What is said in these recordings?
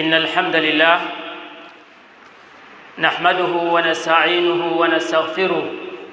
إن الحمد لله نحمده ونستعينه ونستغفره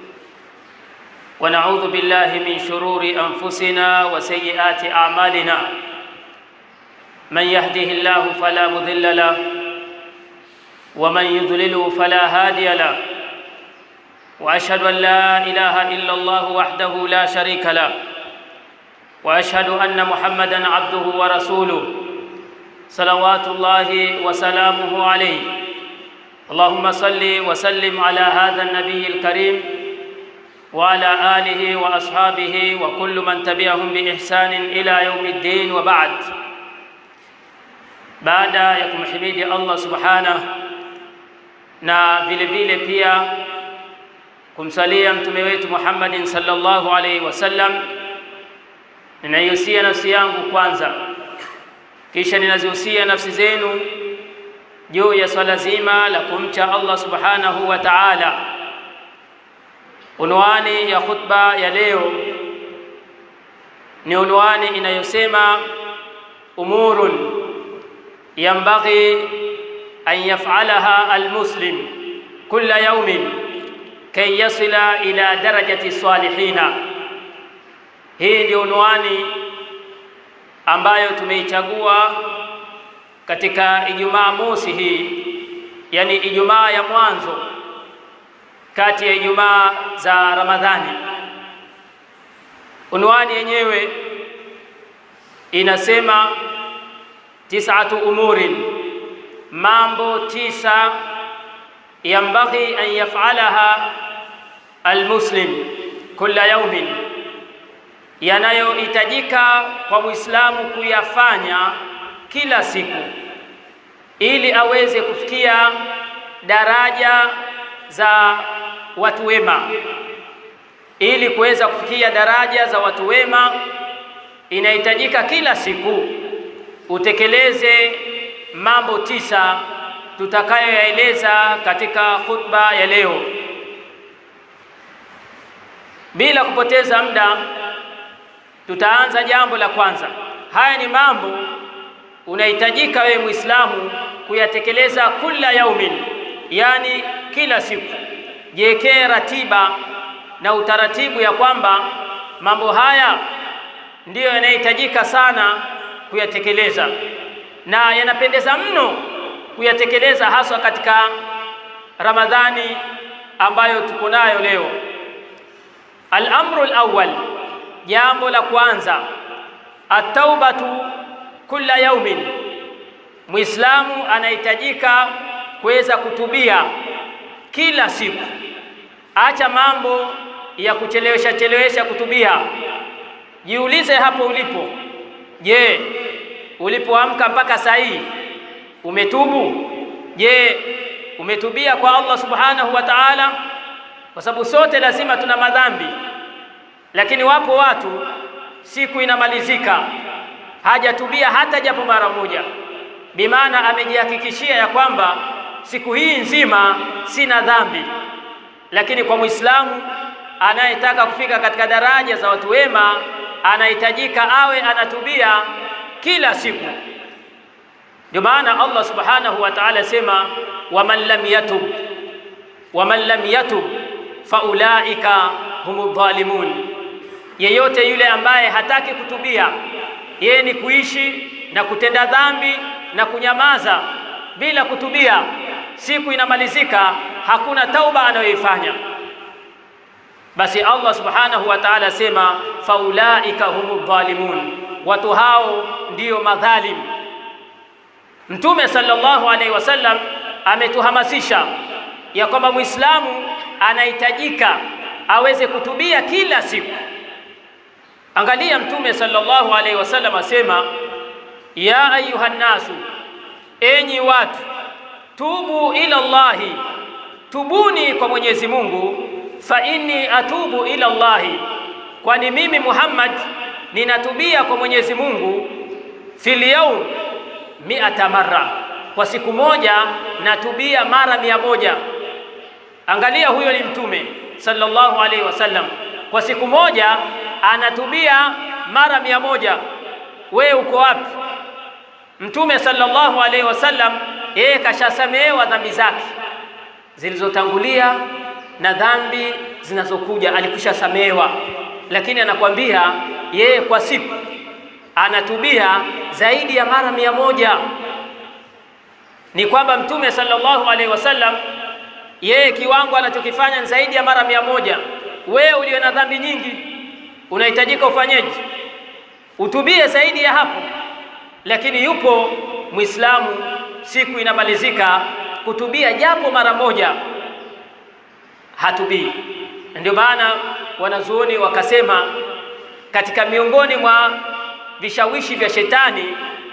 ونعوذ بالله من شرور أنفسنا وسيئات أعمالنا من يهده الله فلا مضل له ومن يضلل فلا هادي له وأشهد أن لا إله إلا الله وحده لا شريك له وأشهد أن محمدًا عبده ورسوله صلوات الله وسلامه عليه اللهم صل وسلم على هذا النبي الكريم وعلى آله وأصحابه وكل من تبعهم بإحسان إلى يوم الدين وبعد baada ya kumhimidi Allah subhanahu na vile vile pia kumsalia mtume wetu Muhammadin sallallahu alaihi wasallam, ninaihusia nafsi yangu kwanza, kisha ninazihusia nafsi zenu juu ya swala zima la kumcha Allah subhanahu wa ta'ala. Unwani ya khutba ya leo ni unwani inayosema umurun ينبغي أن يفعلها المسلم كل يوم كي يصل إلى درجة الصالحين. Hii ndio unwani ambayo tumeichagua katika Ijumaa mosi hii, yani Ijumaa ya mwanzo kati ya Ijumaa za Ramadhani. Unwani yenyewe inasema tisatu umurin, mambo tisa yambaghi an yafalaha almuslim kulla yaumin, yanayohitajika kwa Muislamu kuyafanya kila siku ili aweze kufikia daraja za watu wema. Ili kuweza kufikia daraja za watu wema, inahitajika kila siku utekeleze mambo tisa tutakayoyaeleza katika khutba ya leo. Bila kupoteza muda, tutaanza jambo la kwanza. Haya ni mambo unahitajika wewe Muislamu kuyatekeleza kula yaumin, yani kila siku. Jiwekee ratiba na utaratibu ya kwamba mambo haya ndiyo yanahitajika sana kuyatekeleza na yanapendeza mno kuyatekeleza haswa katika Ramadhani ambayo tuko nayo leo. Al-amru al-awwal, jambo la kwanza, at-taubatu kulla yaumin, Muislamu anahitajika kuweza kutubia kila siku. Acha mambo ya kuchelewesha chelewesha kutubia. Jiulize hapo ulipo, Je, ulipoamka mpaka saa hii umetubu? Je, umetubia kwa Allah subhanahu wa ta'ala? Kwa sababu sote lazima tuna madhambi, lakini wapo watu siku inamalizika hajatubia hata japo mara moja, bimaana amejihakikishia ya kwamba siku hii nzima sina dhambi. Lakini kwa Muislamu anayetaka kufika katika daraja za watu wema anahitajika awe anatubia kila siku. Ndio maana Allah subhanahu wa ta'ala sema waman lam yatub waman lam yatub faulaika humu dhalimun, yeyote yule ambaye hataki kutubia, yeye ni kuishi na kutenda dhambi na kunyamaza bila kutubia, siku inamalizika, hakuna tauba anayoifanya basi Allah subhanahu wa ta'ala sema faulaika humu dhalimun, watu hao ndiyo madhalim. Mtume sallallahu alaihi wasallam ametuhamasisha ya kwamba Muislamu anahitajika aweze kutubia kila siku. Angalia Mtume sallallahu alaihi wasallam asema, ya ayuha nnasu, enyi watu, tubu ila Allahi, tubuni kwa Mwenyezi Mungu fa inni atubu ila Allahi, kwani mimi Muhammad ninatubia kwa Mwenyezi Mungu fil yaum miata marra, kwa siku moja natubia mara mia moja. Angalia, huyo ni Mtume sallallahu alaihi wasallam, kwa siku moja anatubia mara mia moja. Wewe uko wapi? Mtume sallallahu alaihi wasallam yeye kashasamehewa dhambi zake zilizotangulia na dhambi zinazokuja alikwisha samehewa, lakini anakwambia yeye kwa siku anatubia zaidi ya mara mia moja. Ni kwamba Mtume sallallahu alaihi wasallam yeye kiwango anachokifanya ni zaidi ya mara mia moja. Wewe ulio na dhambi nyingi unahitajika ufanyeje? Utubie zaidi ya hapo, lakini yupo Muislamu siku inamalizika kutubia japo mara moja, hatubii. Ndio maana wanazuoni wakasema katika miongoni mwa vishawishi vya shetani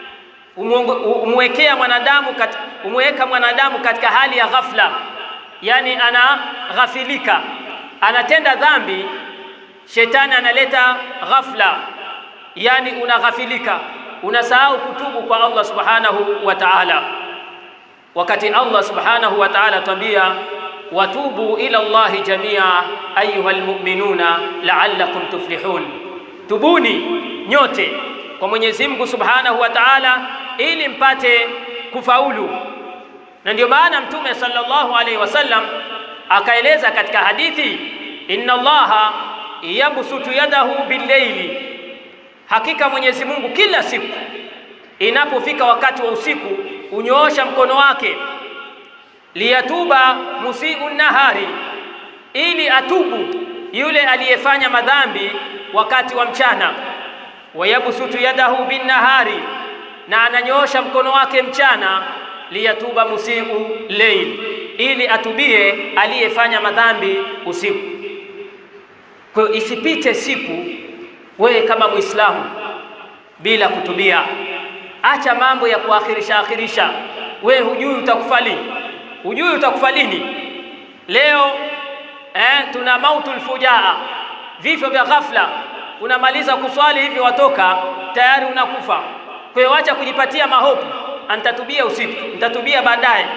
umwekea mwanadamu kat, umweka mwanadamu katika hali ya ghafla, yani anaghafilika, anatenda dhambi, shetani analeta ghafla, yani unaghafilika, unasahau kutubu kwa Allah subhanahu wa ta'ala, wakati Allah subhanahu wa ta'ala atwambia watubu ila Allahi jamia ayuha almu'minuna la'allakum tuflihun, tubuni nyote kwa Mwenyezi Mungu subhanahu wa ta'ala ili mpate kufaulu. Na ndio maana Mtume sallallahu alaihi wasallam akaeleza katika hadithi, inna Allaha yabsutu yadahu billaili, hakika Mwenyezi Mungu kila siku inapofika wakati wa usiku unyoosha mkono wake liyatuba musiu nahari, ili atubu yule aliyefanya madhambi wakati wa mchana. Wayabsutu yadahu binnahari, na ananyoosha mkono wake mchana. Liyatuba musiu leil, ili atubie aliyefanya madhambi usiku. Kwa hiyo isipite siku wewe kama Muislamu bila kutubia. Acha mambo ya kuakhirisha akhirisha. Wewe hujui utakufa lini hujui utakufa lini. Leo eh, tuna mautul fujaa, vifo vya ghafla. Unamaliza kuswali hivi watoka tayari unakufa. Kwa hiyo acha kujipatia mahopu, nitatubia usiku, nitatubia baadaye.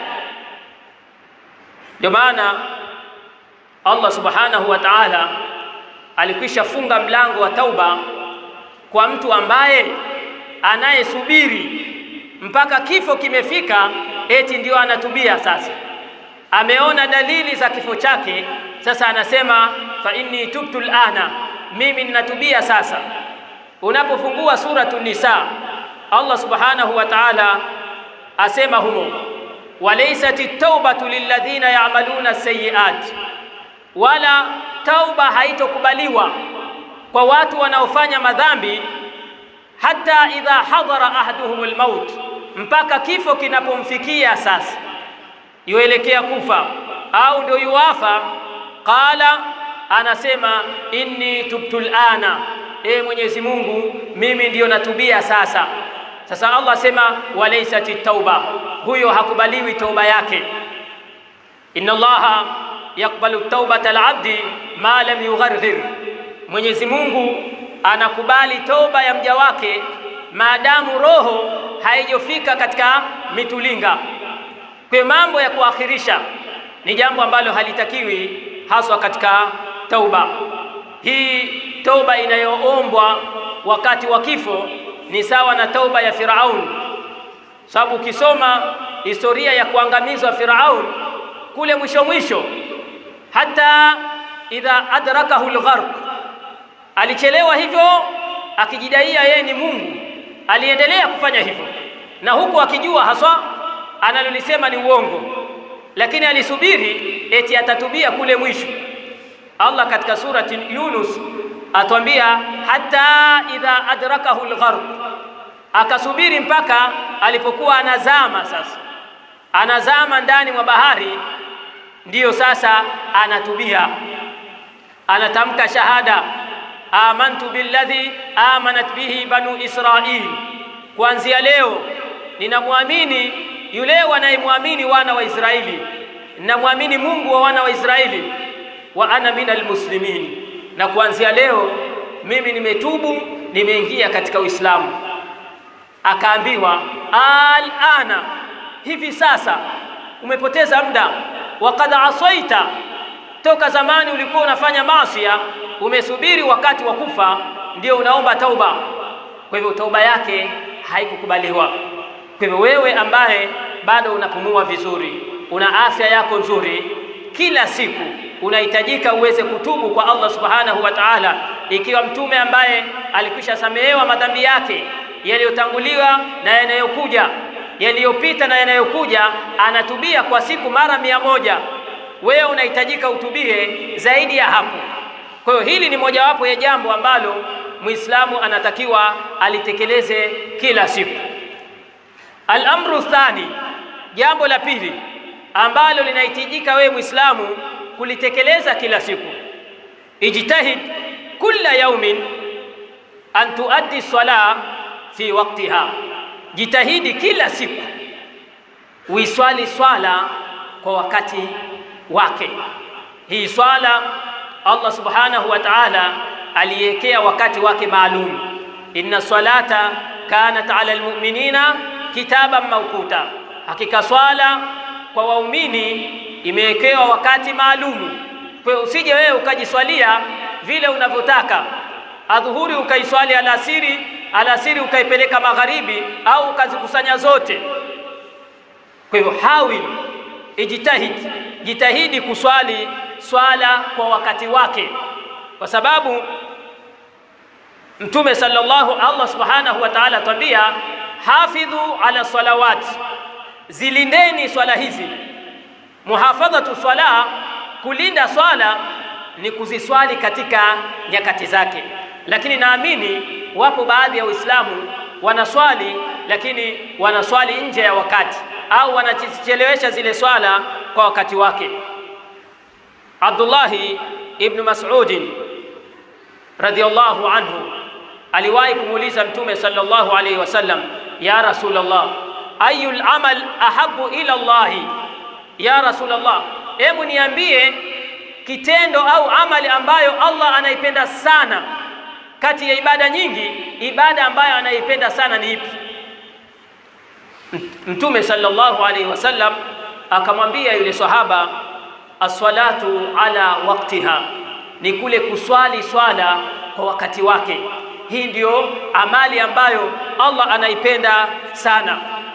Ndio maana Allah subhanahu wa ta'ala alikwisha funga mlango wa tauba kwa mtu ambaye anayesubiri mpaka kifo kimefika eti ndio anatubia sasa. Ameona dalili za kifo chake, sasa anasema fa inni tubtu lana, mimi ninatubia sasa. Unapofungua suratu Nisa, Allah subhanahu wa ta'ala asema humo, walaysat taubatu lilladhina ya'maluna sayyi'at, wala tauba haitokubaliwa kwa watu wanaofanya madhambi hata idha hadhara ahaduhum almaut mpaka kifo kinapomfikia sasa, yuelekea kufa au ndio yuwafa. Qala, anasema inni tubtu lana, e Mwenyezi Mungu, mimi ndiyo natubia sasa. Sasa Allah asema walaysati tauba, huyo hakubaliwi tauba yake. Inna Allaha yakbalu taubata alabdi ma lam yugharghir, Mwenyezi Mungu anakubali toba ya mja wake maadamu roho haijofika katika mitulinga. Kwa mambo ya kuakhirisha ni jambo ambalo halitakiwi haswa katika tauba. Hii tauba inayoombwa wakati wa kifo ni sawa na tauba ya Firaun, sababu ukisoma historia ya kuangamizwa Firaun kule mwisho mwisho, hata idha adrakahu lgharq, alichelewa hivyo akijidaia yeye ni Mungu aliendelea kufanya hivyo na huku akijua haswa analolisema ni uongo, lakini alisubiri eti atatubia kule mwisho. Allah katika surati Yunus atwambia hata idha adrakahu lgharq, akasubiri mpaka alipokuwa anazama. Sasa anazama ndani mwa bahari, ndiyo sasa anatubia, anatamka shahada amantu billadhi amanat bihi banu Israil, kuanzia leo ninamwamini yule wanayemwamini wana wa Israeli, ninamwamini Mungu wa wana wa Israeli, wa ana minal muslimin, na kuanzia leo mimi nimetubu, nimeingia katika Uislamu. Akaambiwa alana, hivi sasa umepoteza muda, waqad asaita, toka zamani ulikuwa unafanya maasiya umesubiri wakati wa kufa ndio unaomba tauba. Kwa hivyo tauba yake haikukubaliwa. Kwa hivyo wewe ambaye bado unapumua vizuri, una afya yako nzuri, kila siku unahitajika uweze kutubu kwa Allah subhanahu wa ta'ala, ikiwa mtume ambaye alikwisha samehewa madhambi yake yaliyotanguliwa na yanayokuja, yaliyopita na yanayokuja, anatubia kwa siku mara mia moja. Wewe unahitajika utubie zaidi ya hapo. Kwa hiyo hili ni mojawapo ya jambo ambalo Muislamu anatakiwa alitekeleze kila siku. Al-amru thani, jambo la pili ambalo linahitajika wewe Muislamu kulitekeleza kila siku, ijtahid kulla yaumin an tuaddi sala fi waqtiha, jitahidi kila siku uiswali swala kwa wakati wake. Hii swala Allah subhanahu wa ta'ala aliwekea wakati wake maalum, inna salata kanat ala almu'minina kitaban mawquta, hakika swala kwa waumini imewekewa wakati maalumu. Kwa hiyo usije wewe ukajiswalia vile unavyotaka, adhuhuri ukaiswali alasiri, alasiri ukaipeleka magharibi, au ukazikusanya zote. Kwa hivyo hawil, ijtahid, jitahidi kuswali swala kwa wakati wake, kwa sababu Mtume sallallahu Allah subhanahu wa ta'ala atwambia hafidhu ala salawat, zilindeni swala hizi. Muhafadhatu swala, kulinda swala ni kuziswali katika nyakati zake, lakini naamini wapo baadhi ya Waislamu wanaswali lakini wanaswali nje ya wakati au wanachelewesha zile swala kwa wakati wake. Abdullahi ibn Mas'ud radhiyallahu anhu aliwahi kumuuliza Mtume sallallahu alayhi wasallam, ya Rasulullah, ayul amal ahabu ila Allahi, ya Rasulullah, hebu niambie kitendo au amali ambayo Allah anaipenda sana kati ya ibada nyingi, ibada ambayo anaipenda sana ni ipi? Mtume sallallahu alayhi wasallam akamwambia yule sahaba, as-salatu ala waqtiha, ni kule kuswali swala kwa wakati wake. Hii ndiyo amali ambayo Allah anaipenda sana.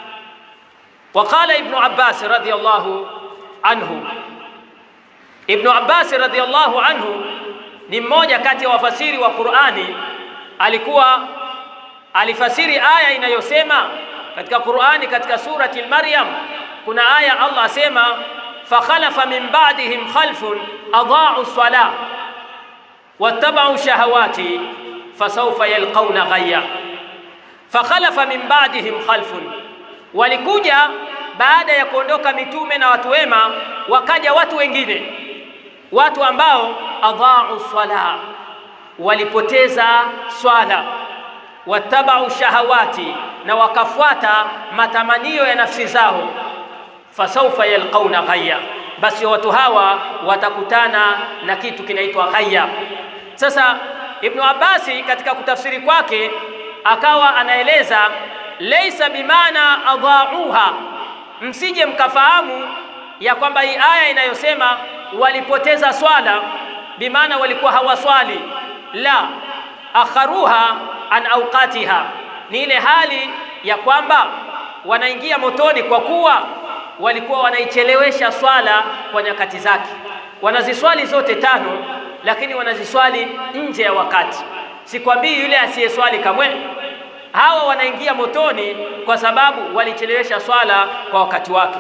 Waqala Ibnu Abbas radhiyallahu anhu, Ibnu Abbas radhiyallahu anhu ni mmoja kati ya wafasiri wa Qur'ani, alikuwa alifasiri aya inayosema katika Qur'ani, katika surati al-Maryam kuna aya Allah asema fakhalafa min ba'dihim khalfun adaa'u salah wattaba'u shahawati fasawfa yalqawna ghayya. Fakhalafa min ba'dihim khalfun, walikuja baada ya kuondoka mitume na watu wema, wakaja watu wengine, watu ambao adhaa'u salah, walipoteza swala, wattaba'u shahawati, na wakafuata matamanio ya nafsi zao, fasawfa yalqawna ghayya, basi watu hawa watakutana na kitu kinaitwa ghayya. Sasa Ibnu Abbasi katika kutafsiri kwake akawa anaeleza laisa bimaana adhauha, msije mkafahamu ya kwamba hii aya inayosema walipoteza swala bimaana walikuwa hawaswali. La, akharuha an awqatiha, ni ile hali ya kwamba wanaingia motoni kwa kuwa walikuwa wanaichelewesha swala kwa nyakati zake. Wanaziswali zote tano lakini wanaziswali nje ya wakati. Sikwambii yule asiyeswali kamwe, hawa wanaingia motoni kwa sababu walichelewesha swala kwa wakati wake.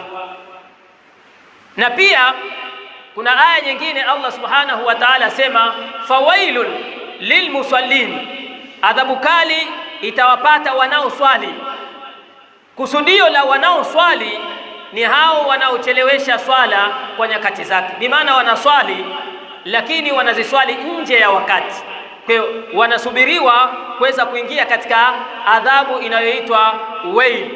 Na pia kuna aya nyingine Allah subhanahu wa ta'ala asema, fawailun lilmusallin, adhabu kali itawapata wanaoswali. Kusudio la wanaoswali ni hao wanaochelewesha swala kwa nyakati zake, bimaana wanaswali lakini wanaziswali nje ya wakati. Kwa hiyo wanasubiriwa kuweza kuingia katika adhabu inayoitwa wail.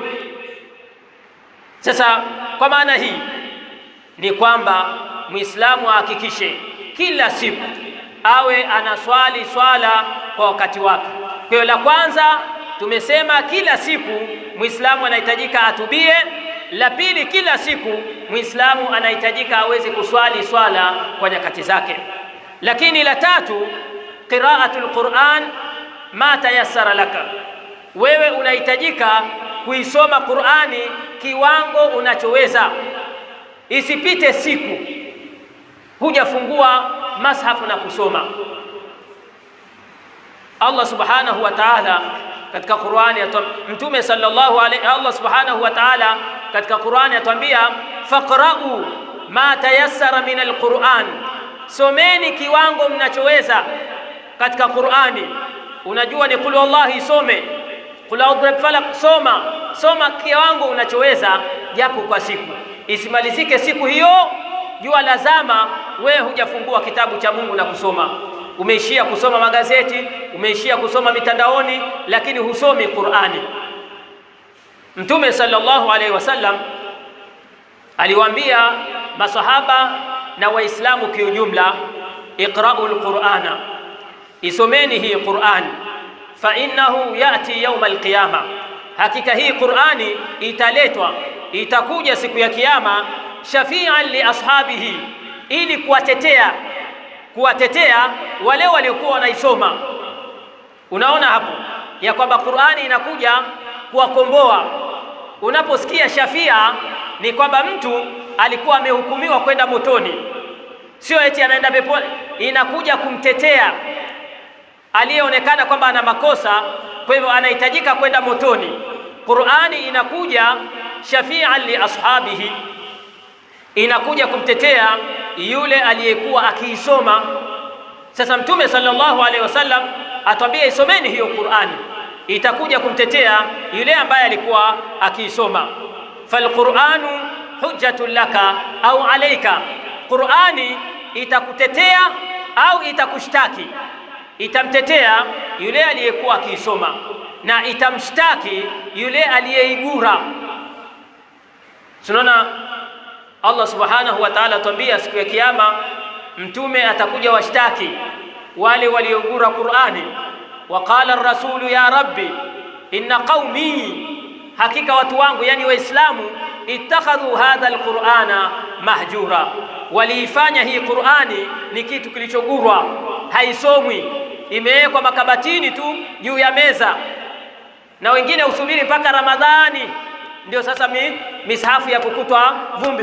Sasa kwa maana hii ni kwamba Muislamu ahakikishe kila siku awe anaswali swala kwa wakati wake. Kwa hiyo la kwanza tumesema kila siku Muislamu anahitajika atubie. La pili, kila siku Muislamu anahitajika aweze kuswali swala kwa nyakati zake. Lakini la tatu, qiraatul Qur'an ma tayassara laka, wewe unahitajika kuisoma Qur'ani kiwango unachoweza, isipite siku hujafungua mashafu na kusoma. Allah subhanahu wa ta'ala katika Qur'ani Mtume sallallahu alayhi Allah subhanahu wa ta'ala katika Qur'ani atuambia faqra'u ma tayassara min alquran, someni kiwango mnachoweza katika Qur'ani. Unajua ni qul wallahi, some qul a'udhu falaq, soma soma kiwango unachoweza, japo kwa siku, isimalizike siku hiyo jua lazama, wewe hujafungua kitabu cha Mungu na kusoma umeishia kusoma magazeti, umeishia kusoma mitandaoni, lakini husomi Qur'ani. Mtume sallallahu alaihi wasallam aliwaambia masahaba na Waislamu kiujumla, iqra'u alqur'ana, isomeni hii Qur'an, fa innahu yati yawm alqiyama, hakika hii Qur'ani italetwa itakuja siku ya Kiyama, shafi'an li ashabihi, ili kuwatetea kuwatetea wale waliokuwa wanaisoma. Unaona hapo ya kwamba Qur'ani inakuja kuwakomboa. Unaposikia shafia, ni kwamba mtu alikuwa amehukumiwa kwenda motoni, sio eti anaenda peponi. Inakuja kumtetea aliyeonekana kwamba ana makosa, kwa hivyo anahitajika kwenda motoni. Qur'ani inakuja shafi'an li ashabihi inakuja kumtetea yule aliyekuwa akiisoma. Sasa Mtume sallallahu alaihi wasallam atwambia isomeni hiyo Qur'ani, itakuja kumtetea yule ambaye alikuwa akiisoma. Falquranu hujjatun laka au alaika, Qur'ani itakutetea au itakushtaki. Itamtetea yule aliyekuwa akiisoma na itamshtaki yule aliyeigura. Tunaona Allah subhanahu wa ta'ala atuambia siku ya Kiyama, mtume atakuja washtaki wale waliogura Qur'ani. Waqala ar-rasulu ya rabbi inna qaumi, hakika watu wangu, yani Waislamu, ittakhadhu hadha al-Qur'ana mahjura, waliifanya hii Qur'ani ni kitu kilichogurwa, haisomwi, imewekwa makabatini tu juu ya meza, na wengine usubiri mpaka Ramadhani ndio sasa mi, mishafu ya kukutwa vumbi.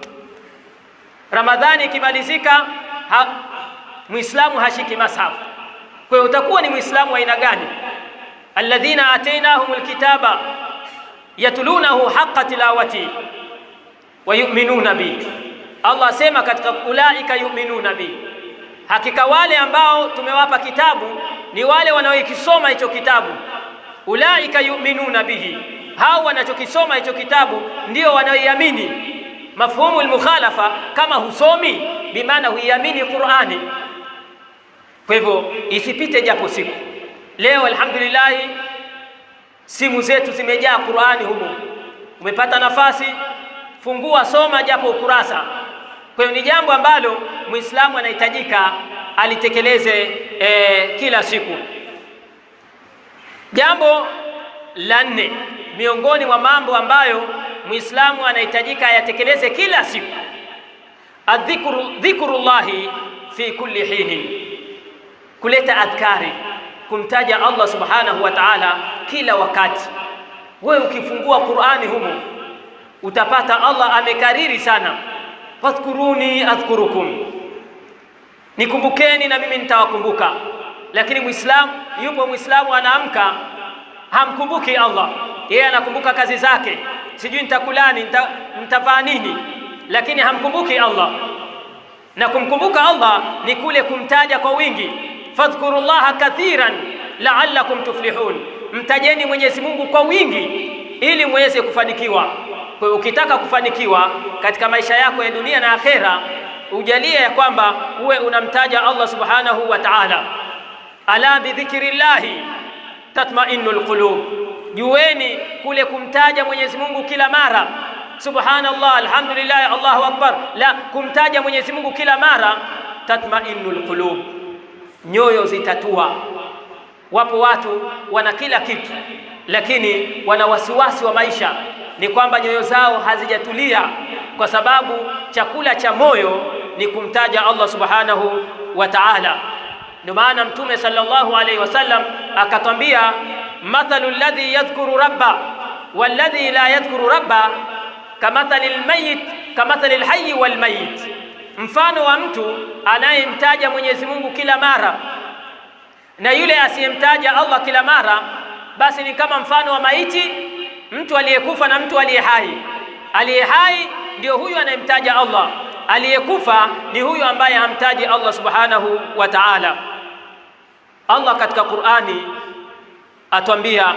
Ramadhani ikimalizika ha, Muislamu hashiki mashafu. Kwa hiyo utakuwa ni Muislamu wa aina gani? alladhina atainahumul kitaba yatlunahu haqqa tilawati wa yu'minuna bi. Allah asema katika ulaika yu'minuna bi, hakika wale ambao tumewapa kitabu ni wale wanaoikisoma hicho kitabu. Ulaika yu'minuna bihi hao wanachokisoma hicho kitabu ndio wanaoiamini. Mafhumu almukhalafa, kama husomi bimaana huiamini Qur'ani. Kwa hivyo isipite japo siku. Leo alhamdulillah, simu zetu zimejaa Qur'ani humo. Umepata nafasi, fungua, soma japo ukurasa. Kwa hiyo ni jambo ambalo Muislamu anahitajika alitekeleze eh, kila siku. Jambo la nne miongoni mwa mambo ambayo Muislamu anahitajika ayatekeleze kila siku, adhikru dhikrullahi fi kulli hinin, kuleta adhkari, kumtaja Allah subhanahu wa ta'ala kila wakati. Wewe ukifungua Qur'ani humo utapata Allah amekariri sana, fadhkuruni adhkurukum, nikumbukeni na mimi nitawakumbuka. Lakini Muislamu yupo Muislamu anaamka hamkumbuki Allah, yeye anakumbuka kazi zake, sijui nitakulani, nitavaa nini, lakini hamkumbuki Allah. Na kumkumbuka Allah ni kule kumtaja kwa wingi, fadhkurullaha kathiran la'allakum tuflihun, mtajeni Mwenyezi Mungu kwa wingi ili muweze kufanikiwa. Kwa hiyo ukitaka kufanikiwa katika maisha yako ya dunia na akhera, ujalie ya kwamba uwe unamtaja Allah subhanahu wa ta'ala. Ala bidhikrillahi tatma'innul qulub, jueni kule kumtaja Mwenyezi Mungu kila mara, subhanallah, alhamdulillah, Allahu akbar, la kumtaja Mwenyezi Mungu kila mara, tatma'innul qulub, nyoyo zitatua. Wapo watu wana kila kitu, lakini wana wasiwasi wa maisha, ni kwamba nyoyo zao hazijatulia, kwa sababu chakula cha moyo ni kumtaja Allah subhanahu wa ta'ala. Ndio maana Mtume sallallahu alaihi wasallam akatwambia, mathalu alladhi yadhkuru rabba walladhi la yadhkuru rabba kamathali lmayit kamathali lhayi walmayit, mfano wa mtu anayemtaja Mwenyezi Mungu kila mara na yule asiyemtaja Allah kila mara, basi ni kama mfano wa maiti, mtu aliyekufa na mtu aliye hai. Aliye hai ndio huyu anayemtaja Allah, aliyekufa ni huyu ambaye hamtaji Allah subhanahu wa ta'ala. Allah katika Qur'ani atwambia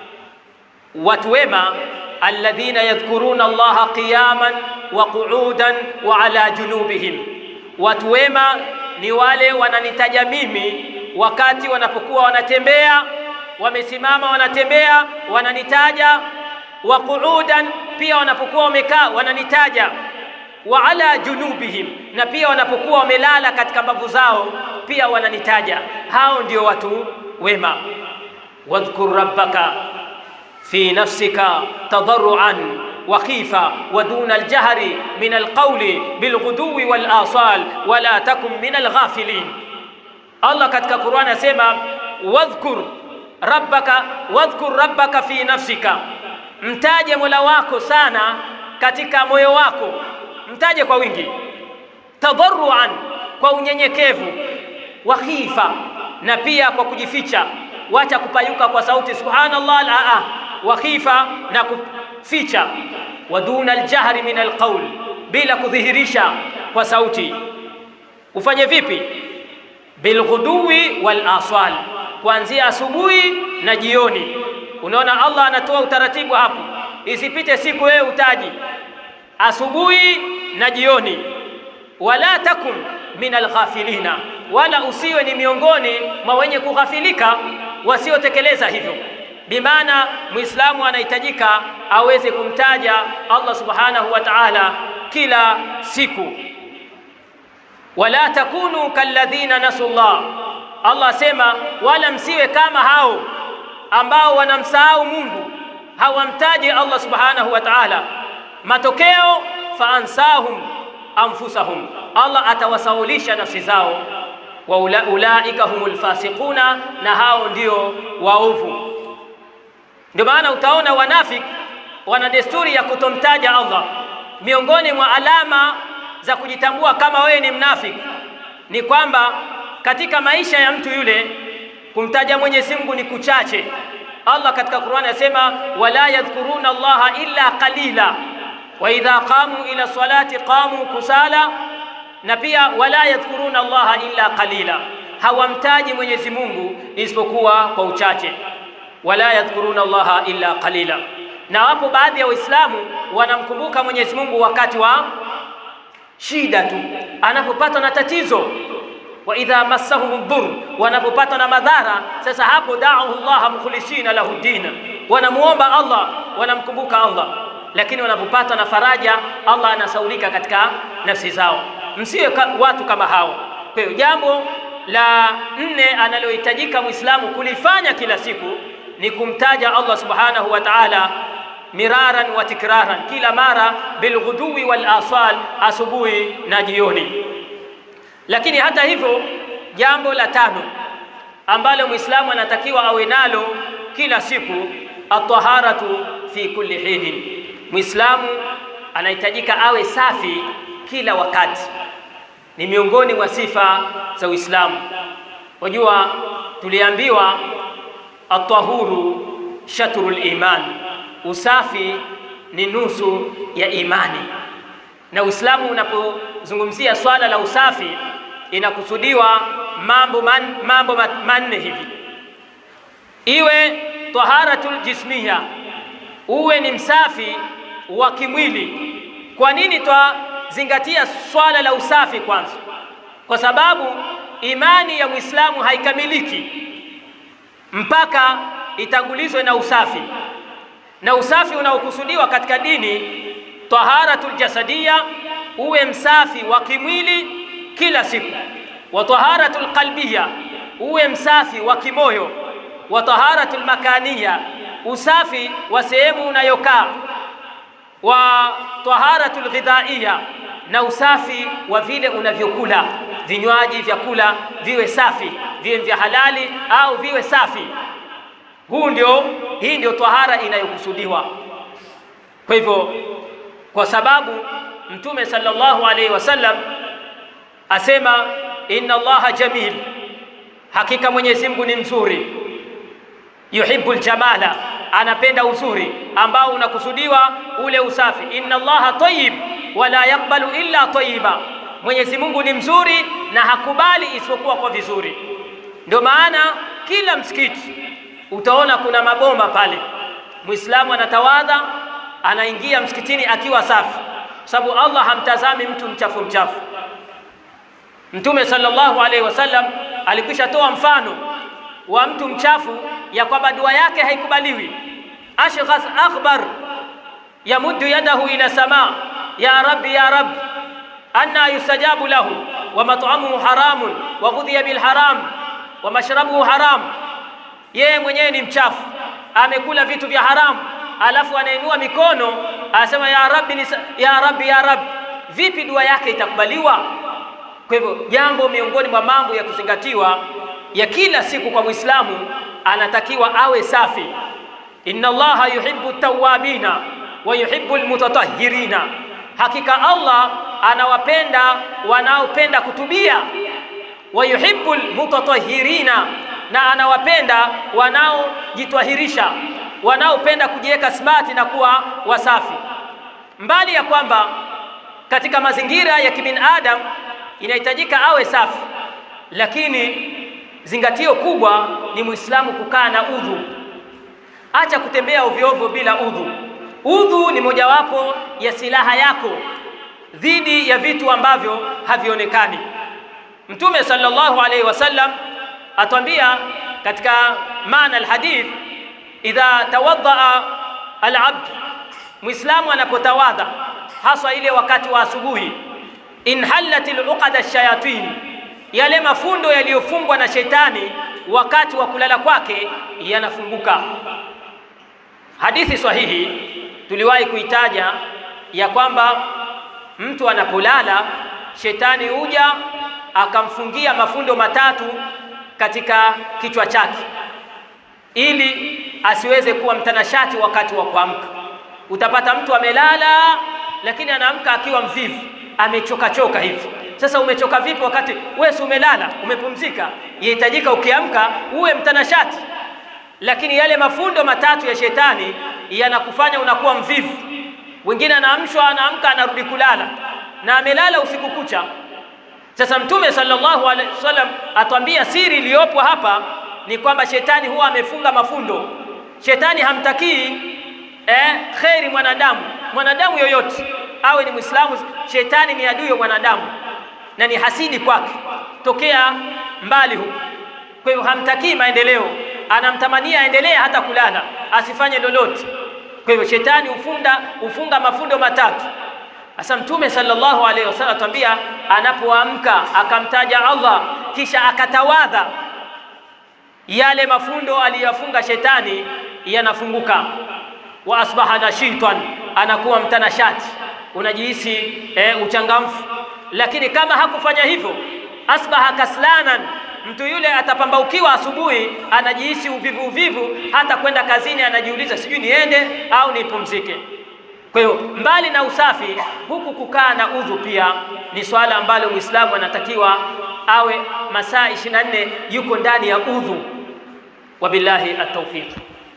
watu wema, alladhina yadhkuruna Allaha qiyaman wa qu'udan wa ala junubihim, watu wema ni wale wananitaja mimi wakati wanapokuwa wanatembea, wamesimama wanatembea, wananitaja. Wa qu'udan, pia wanapokuwa wamekaa wananitaja. Wa ala junubihim, na pia wanapokuwa wamelala katika mbavu zao pia wananitaja. Hao ndio watu wema. wadhkur rabbaka fi nafsika tadarruan wa khifa wa duna aljahri min alqawli bilghuduwi wal asal wala takun min alghafilin. Allah katika Qur'ani asema wadhkur rabbaka wadhkur rabbaka fi nafsika, mtaje Mola wako sana katika moyo wako, mtaje kwa wingi. Tadarruan, kwa unyenyekevu, wa khifa, na pia kwa kujificha. Wacha kupayuka kwa sauti subhanallah, la wa khifa, na kuficha. Wa duna aljahri min alqawl, bila kudhihirisha kwa sauti. Ufanye vipi? bilghuduwi wal asal, kuanzia asubuhi na jioni. Unaona, Allah anatoa utaratibu hapo, isipite siku wewe utaji asubuhi na jioni. Wala takun min alghafilina, wala usiwe ni miongoni mwa wenye kughafilika wasiotekeleza hivyo. Bimaana Muislamu anahitajika aweze kumtaja Allah subhanahu wa ta'ala kila siku wala takunu kalladhina nasu llah. Allah asema wala msiwe kama hao ambao wanamsahau Mungu, hawamtaji Allah subhanahu wa ta'ala. Matokeo fa ansahum anfusahum, Allah atawasaulisha nafsi zao. Wa ula, ulaika humul fasiquna, na hao ndio waovu. Ndio maana utaona wanafiki wana desturi ya kutomtaja Allah. Miongoni mwa alama za kujitambua kama wewe ni mnafiki ni kwamba katika maisha ya mtu yule kumtaja Mwenyezi Mungu ni kuchache. Allah katika Qur'ani anasema wala yadhkuruna Allaha illa qalila wa idha qamu ila salati qamu kusala, na pia wala yadhkuruna Allaha illa qalila, hawamtaji Mwenyezi Mungu isipokuwa kwa uchache. Wala yadhkuruna Allaha illa qalila, na wapo baadhi ya Waislamu wanamkumbuka Mwenyezi Mungu wakati wa shida tu, anapopatwa na tatizo. wa idha massahum dhur, wanapopatwa na madhara. Sasa hapo da'u Allah mukhlisina lahu dina, wanamuomba Allah, wanamkumbuka Allah, lakini wanapopatwa na faraja, Allah anasaulika katika nafsi zao. Msiwe ka, watu kama hao. Kwa hiyo jambo la nne analohitajika Muislamu kulifanya kila siku ni kumtaja Allah subhanahu wa ta'ala miraran wa tikraran, kila mara bilghuduwi wal asal, asubuhi na jioni. Lakini hata hivyo, jambo la tano ambalo Muislamu anatakiwa awe nalo kila siku, ataharatu fi kulli hinin. Muislamu anahitajika awe safi kila wakati, ni miongoni mwa sifa za Uislamu. Wajua, tuliambiwa atahuru shatrul iman usafi ni nusu ya imani. Na Uislamu unapozungumzia swala la usafi inakusudiwa mambo man, mambo manne hivi: iwe taharatul jismiya, uwe ni msafi wa kimwili. Kwa nini twazingatia swala la usafi kwanza? Kwa sababu imani ya Muislamu haikamiliki mpaka itangulizwe na usafi na usafi unaokusudiwa katika dini taharatul jasadia, uwe msafi wa kimwili kila siku, wa taharatul qalbiya, uwe msafi wa kimoyo, wa taharatul makaniya, usafi wa sehemu unayokaa, wa taharatul ghidhaiya, na usafi wa vile unavyokula, vinywaji, vyakula viwe safi, viwe vya halali au viwe safi. Huu ndio, hii ndio tahara inayokusudiwa. Kwa hivyo, kwa sababu Mtume sallallahu alaihi wasallam asema inna Allaha jamil, hakika Mwenyezi Mungu ni mzuri, yuhibbu ljamala, anapenda uzuri ambao unakusudiwa ule usafi. Inna Allaha tayyib wala yakbalu illa tayyiba, Mwenyezi Mungu ni mzuri na hakubali isipokuwa kwa vizuri. Ndio maana kila msikiti utaona kuna mabomba pale, Muislamu anatawadha anaingia msikitini akiwa safi, sababu Allah hamtazami mtu mchafu mchafu. Mtume sallallahu alaihi wasallam alikwisha toa mfano wa mtu mchafu ya kwamba dua yake haikubaliwi. Ashghas akhbar yamuddu yadahu ila sama ya rabbi ya rabbi anna yustajabu lahu wa mat'amuhu haramun wa ghudhiya bil haram wa mashrabuhu haram. Yeye mwenyewe ni mchafu, amekula vitu vya haramu, alafu anainua mikono anasema ya rabbi nisa, ya rabbi ya rabbi. Vipi dua yake itakubaliwa? Kwa hivyo jambo miongoni mwa mambo ya kuzingatiwa ya kila siku kwa Muislamu, anatakiwa awe safi. Inna Allaha yuhibbu tawabina wa yuhibbu almutatahhirina, hakika Allah anawapenda wanaopenda kutubia. Wa yuhibbu almutatahhirina, na anawapenda wanaojitwahirisha, wanaopenda kujiweka smart na kuwa wasafi. Mbali ya kwamba katika mazingira ya kibinadamu inahitajika awe safi, lakini zingatio kubwa ni Muislamu kukaa na udhu. Acha kutembea ovyo ovyo bila udhu. Udhu ni mojawapo ya silaha yako dhidi ya vitu ambavyo havionekani. Mtume sallallahu alaihi wasallam atwambia katika maana alhadith, idha tawaddaa alabd, Muislamu anapotawadha haswa ile wakati wa asubuhi, inhallat aluqada shayatin, yale mafundo yaliyofungwa na shetani wakati wa kulala kwake yanafunguka. Hadithi sahihi tuliwahi kuitaja ya kwamba mtu anapolala shetani huja akamfungia mafundo matatu katika kichwa chake ili asiweze kuwa mtanashati wakati wa kuamka. Utapata mtu amelala, lakini anaamka akiwa mvivu, amechoka choka hivi. Sasa umechoka vipi wakati wewe si umelala, umepumzika? Yahitajika ukiamka uwe mtanashati, lakini yale mafundo matatu ya shetani yanakufanya unakuwa mvivu. Wengine anaamshwa, anaamka, anarudi kulala na amelala usiku kucha. Sasa Mtume sallallahu alaihi wasallam atwambia siri iliyopo hapa ni kwamba shetani huwa amefunga mafundo. Shetani hamtakii eh, kheri mwanadamu, mwanadamu yoyote awe ni Mwislamu. Shetani ni adui wa mwanadamu na ni hasidi kwake tokea mbali huko. Kwa hiyo hamtakii maendeleo, anamtamania aendelee hata kulala, asifanye lolote. Kwa hivyo shetani hufunda hufunga mafundo matatu. Sasa Mtume sallallahu alaihi wasallam atwambia, anapoamka akamtaja Allah kisha akatawadha, yale mafundo aliyofunga shetani yanafunguka. Wa asbaha nashitan, anakuwa mtanashati, unajihisi eh, uchangamfu. Lakini kama hakufanya hivyo, asbaha kaslanan, mtu yule atapambaukiwa asubuhi, anajihisi uvivu uvivu, hata kwenda kazini anajiuliza, sijui niende au nipumzike. Kwa hiyo mbali na usafi, huku kukaa na udhu pia ni swala ambalo Muislamu anatakiwa awe masaa 24 yuko ndani ya udhu. Wabillahi at-tawfiq.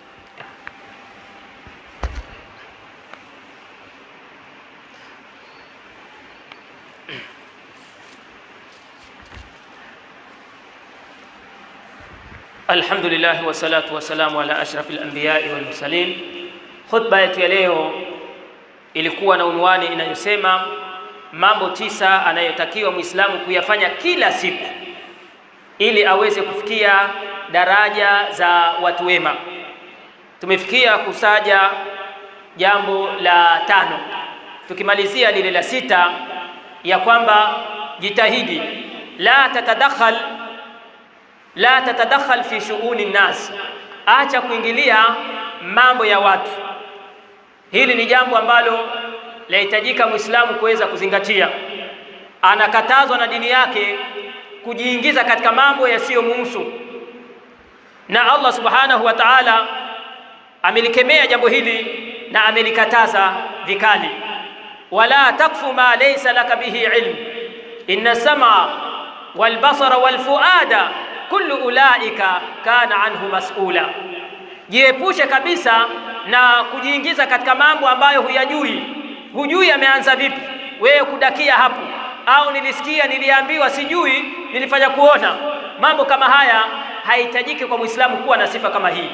Alhamdulillah wassalatu wassalamu ala ashrafil anbiyai wal mursalin. Khutba yetu ya leo ilikuwa na unwani inayosema mambo tisa anayotakiwa Muislamu kuyafanya kila siku ili aweze kufikia daraja za watu wema. Tumefikia kusaja jambo la tano, tukimalizia lile la sita ya kwamba jitahidi la tatadakhal la tatadakhal fi shughuli nnas, acha kuingilia mambo ya watu. Hili ni jambo ambalo lahitajika Muislamu kuweza kuzingatia. Anakatazwa na dini yake kujiingiza katika mambo yasiyomuhusu, na Allah subhanahu wa ta'ala amelikemea jambo hili na amelikataza vikali. wala takfu ma laysa laka bihi ilm inna sama walbasara walfuada kullu ulaika kana anhu mas'ula, jiepushe kabisa na kujiingiza katika mambo ambayo huyajui. Hujui ameanza vipi, wewe kudakia hapo, au nilisikia, niliambiwa, sijui, nilifanya kuona. Mambo kama haya haihitajiki kwa Muislamu kuwa na sifa kama hii,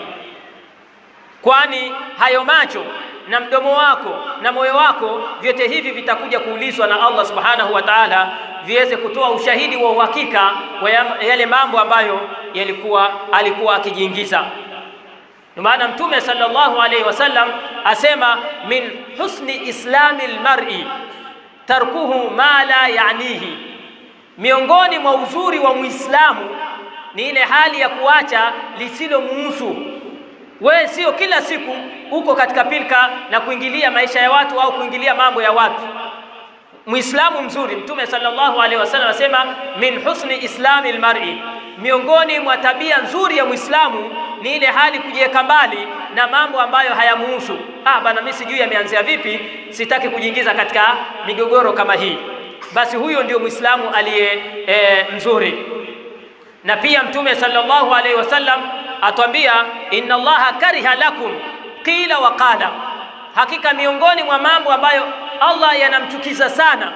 kwani hayo macho na mdomo wako na moyo wako vyote hivi vitakuja kuulizwa na Allah subhanahu wa ta'ala, viweze kutoa ushahidi wa uhakika wa yale mambo ambayo yalikuwa alikuwa akijiingiza. Ndio maana Mtume sallallahu alaihi wasallam asema, min husni islami lmar'i tarkuhu ma la yanihi, miongoni mwa uzuri wa Muislamu ni ile hali ya kuacha lisilomuhusu wewe. Sio kila siku uko katika pilka na kuingilia maisha ya watu au kuingilia mambo ya watu. Muislamu mzuri, Mtume sallallahu alaihi wasallam asema, min husni islami lmar'i, miongoni mwa tabia nzuri ya Muislamu ni ile hali kujiweka mbali na mambo ambayo hayamuhusu. Ah, bana, mimi sijui yameanzia vipi, sitaki kujiingiza katika migogoro kama hii. Basi huyo ndio Muislamu aliye e, mzuri. Na pia Mtume sallallahu alaihi wasallam atwambia, inna Allaha kariha lakum qila wa qala, hakika miongoni mwa mambo ambayo Allah yanamchukiza sana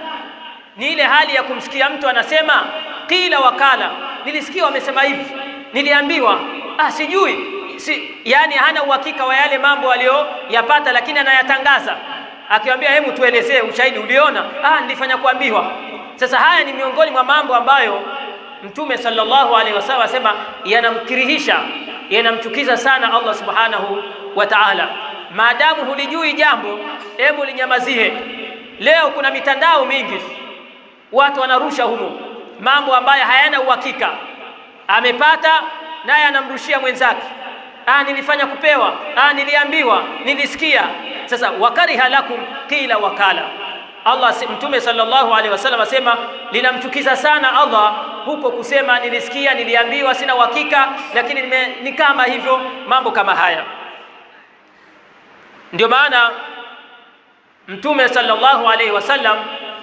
ni ile hali ya kumsikia mtu anasema qila wa qala, nilisikia wamesema hivi, niliambiwa, ah, sijui si, yani hana uhakika wa yale mambo aliyoyapata, lakini anayatangaza akiwaambia, hebu tuelezee ushahidi uliona. Ah, nilifanya kuambiwa. Sasa haya ni miongoni mwa mambo ambayo Mtume sallallahu alaihi wasallam asema yanamkirihisha, yanamchukiza sana Allah subhanahu wa ta'ala. Maadamu hulijui jambo, hebu linyamazie. Leo kuna mitandao mingi, watu wanarusha humo mambo ambayo hayana uhakika. Amepata naye anamrushia mwenzake, ah, nilifanya kupewa, ah, niliambiwa, nilisikia. Sasa wakariha lakum qila wakala Allah Mtume sallallahu alaihi wasallam asema linamchukiza sana Allah huko kusema nilisikia, niliambiwa, sina uhakika, lakini ni kama hivyo, mambo kama haya. Ndio maana Mtume sallallahu alaihi wasallam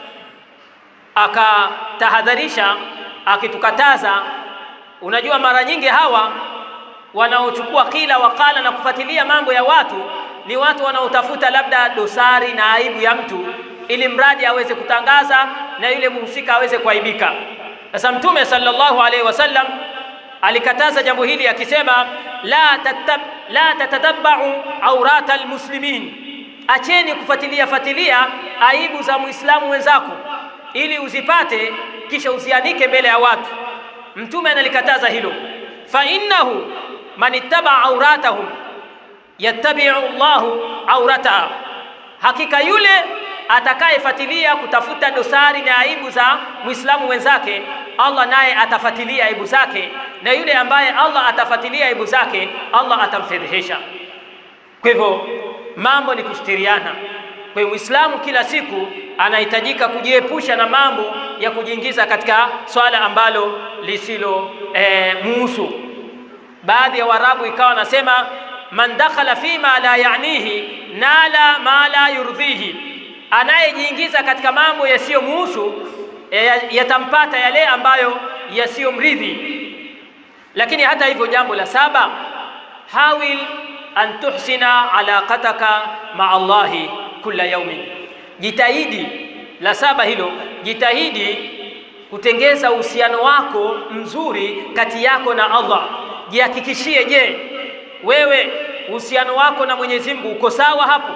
akatahadharisha, akitukataza. Unajua, mara nyingi hawa wanaochukua kila wakala na kufuatilia mambo ya watu ni watu wanaotafuta labda dosari na aibu ya mtu ili mradi aweze kutangaza na yule mhusika aweze kuaibika. Sasa Mtume sallallahu alaihi wasallam alikataza jambo hili akisema, la tatab, la tatatabbau aurata almuslimin, acheni kufuatilia fuatilia aibu za muislamu wenzako ili uzipate kisha uzianike mbele ya watu. Mtume analikataza hilo, fa innahu man ittaba auratahum yattabi'u Allahu aurataha, hakika yule atakayefuatilia kutafuta dosari na aibu za muislamu wenzake, Allah naye atafuatilia aibu zake, na yule ambaye Allah atafuatilia aibu zake, Allah atamfedhehesha. Kwa hivyo mambo ni kustiriana. Kwa hiyo muislamu kila siku anahitajika kujiepusha na mambo ya kujiingiza katika swala ambalo lisilo eh, muhusu. Baadhi ya Waarabu ikawa nasema man dakhala fima la yanihi nala ma la yurdhihi anayejiingiza katika mambo yasiyomuhusu yatampata yale ambayo yasiyomridhi. Lakini hata hivyo, jambo la saba, hawil an tuhsina alaqataka maa Allahi kulla yaumin, jitahidi. La saba hilo, jitahidi kutengeza uhusiano wako mzuri kati yako na Allah. Jihakikishie, je, wewe uhusiano wako na Mwenyezi Mungu uko sawa hapo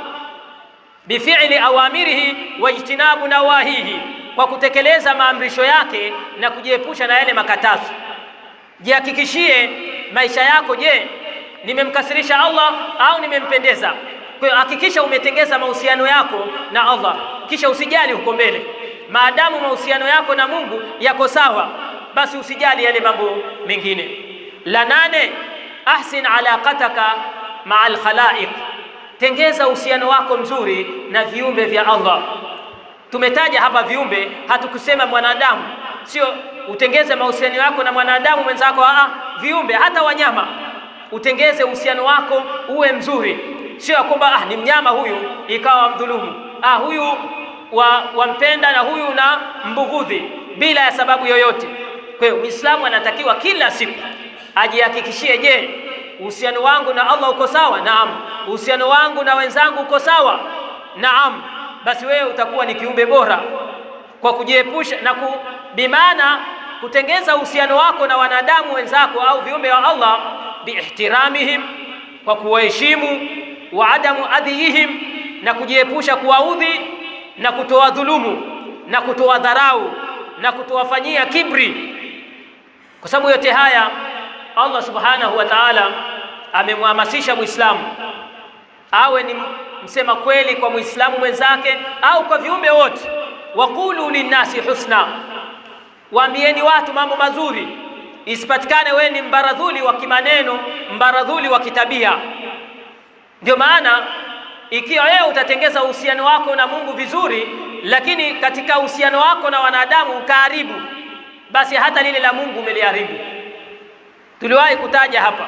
bifi'li awamirihi wajtinabu nawahihi, kwa kutekeleza maamrisho yake na kujiepusha na yale makatazo. Jihakikishie maisha yako, je, nimemkasirisha Allah au nimempendeza? Kwa hiyo hakikisha umetengeza mahusiano yako na Allah, kisha usijali huko mbele. Maadamu mahusiano yako na Mungu yako sawa, basi usijali yale mambo mengine. La nane, ahsin alaqataka maa alkhalaiq Tengeza uhusiano wako mzuri na viumbe vya Allah. Tumetaja hapa viumbe, hatukusema mwanadamu. Sio utengeze mahusiano yako na mwanadamu mwenzako, a viumbe, hata wanyama. Utengeze uhusiano wako uwe mzuri. sio ya kwamba ah, ni mnyama huyu ikawa mdhulumu, ah, huyu wa wampenda na huyu na mbughudhi bila ya sababu yoyote. Kwa hiyo Muislamu anatakiwa kila siku ajihakikishie, je, uhusiano wangu na Allah uko sawa? Naam. Uhusiano wangu na wenzangu uko sawa? Naam. Basi wewe utakuwa ni kiumbe bora kwa kujiepusha na ku, bimaana kutengeza uhusiano wako na wanadamu wenzako au viumbe wa Allah biihtiramihim, kwa kuwaheshimu, wa adamu adhiyihim, na kujiepusha kuwaudhi na kutoa dhulumu na kutoa dharau na kutowafanyia kibri, kwa sababu yote haya Allah subhanahu wa ta'ala amemhamasisha Muislamu awe ni msema kweli kwa Muislamu mwenzake au kwa viumbe wote. Waqulu linnasi husna, waambieni watu mambo mazuri, isipatikane wewe ni mbaradhuli wa kimaneno, mbaradhuli wa kitabia. Ndio maana ikiwa wewe utatengeza uhusiano wako na Mungu vizuri, lakini katika uhusiano wako na wanadamu ukaharibu, basi hata lile la Mungu umeliharibu. Tuliwahi kutaja hapa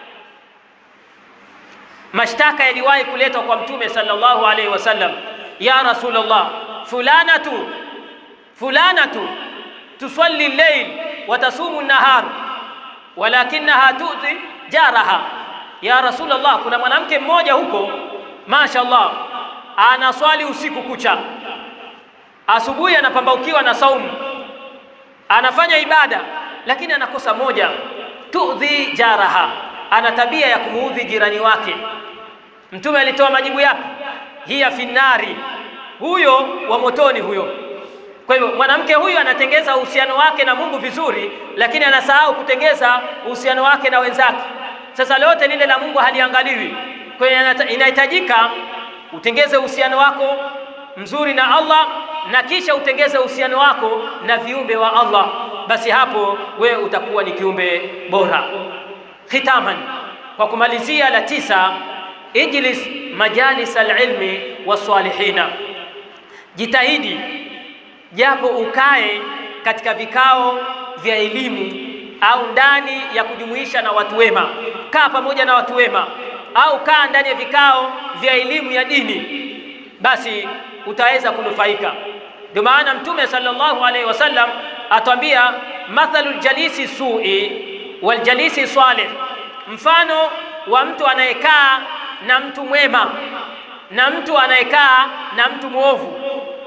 mashtaka yaliwahi kuletwa kwa Mtume sallallahu alaihi wasallam, ya Rasulullah, fulanatu fulanatu tusalli llail wa tasumu nahar walakinaha tuti jaraha. Ya Rasulullah, kuna mwanamke mmoja huko, mashaallah, anaswali usiku kucha, asubuhi anapambaukiwa na saumu, anafanya ibada, lakini anakosa moja, tudhi jaraha, ana tabia ya kumuudhi jirani wake. Mtume alitoa majibu yapi? hiya finnari, huyo wa motoni huyo. Kwa hivyo mwanamke huyu anatengeza uhusiano wake na Mungu vizuri, lakini anasahau kutengeza uhusiano wake na wenzake. Sasa lote lile la Mungu haliangaliwi. Kwa hiyo inahitajika utengeze uhusiano wako mzuri na Allah na kisha utengeze uhusiano wako na viumbe wa Allah, basi hapo wewe utakuwa ni kiumbe bora. Khitaman, kwa kumalizia, la tisa, ijlis majalis alilmi wasalihina, jitahidi japo ukae katika vikao vya elimu au ndani ya kujumuisha na watu wema, kaa pamoja na watu wema, au kaa ndani ya vikao vya elimu ya dini, basi utaweza kunufaika. Ndio maana Mtume sallallahu alaihi wasallam atwambia, mathalu ljalisi sui waljalisi salih, mfano wa mtu anayekaa na mtu mwema na mtu anayekaa na mtu mwovu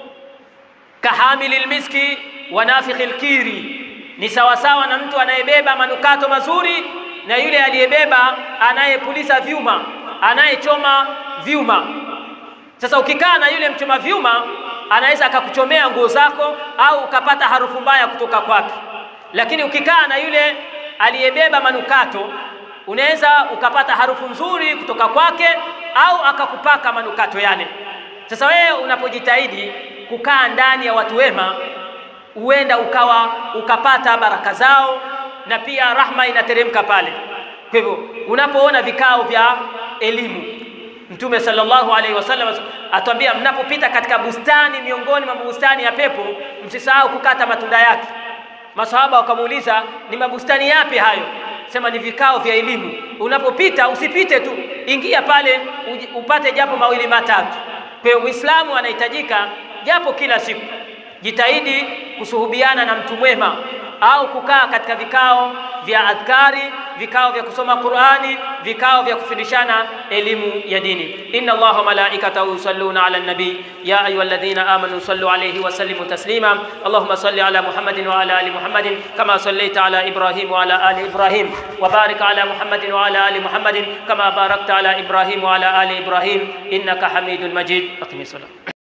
kahamili lmiski wa nafikhi lkiri, ni sawasawa na mtu anayebeba manukato mazuri na yule aliyebeba anayepuliza vyuma, anayechoma vyuma. Sasa ukikaa na yule mchoma vyuma, anaweza akakuchomea nguo zako au ukapata harufu mbaya kutoka kwake, lakini ukikaa na yule aliyebeba manukato, unaweza ukapata harufu nzuri kutoka kwake au akakupaka manukato yale. Sasa wewe unapojitahidi kukaa ndani ya watu wema, huenda ukawa ukapata baraka zao na pia rahma inateremka pale. Kwa hivyo unapoona vikao vya elimu, Mtume sallallahu alaihi wasallam atuambia, mnapopita katika bustani miongoni mwa bustani ya pepo, msisahau kukata matunda yake. Masahaba wakamuuliza, ni mabustani yapi hayo? Sema ni vikao vya elimu. Unapopita usipite tu, ingia pale upate japo mawili matatu. Kwa hiyo Muislamu anahitajika japo kila siku jitahidi kusuhubiana na mtu mwema au kukaa katika vikao vya adhkari, vikao vya kusoma Qur'ani, vikao vya kufundishana elimu ya dini. inna Allaha malaikatahu yusalluna ala nabi ya ayyuhalladhina amanu sallu alayhi wa sallimu taslima Allahumma salli ala Muhammadin wa ala ali Muhammadin kama sallaita ala Ibrahim wa ala ali Ibrahim wa barik ala Muhammadin wa ala ali Muhammadin kama barakta ala Ibrahim wa ala ali Ibrahim innaka Hamidul Majid. Aqimi salat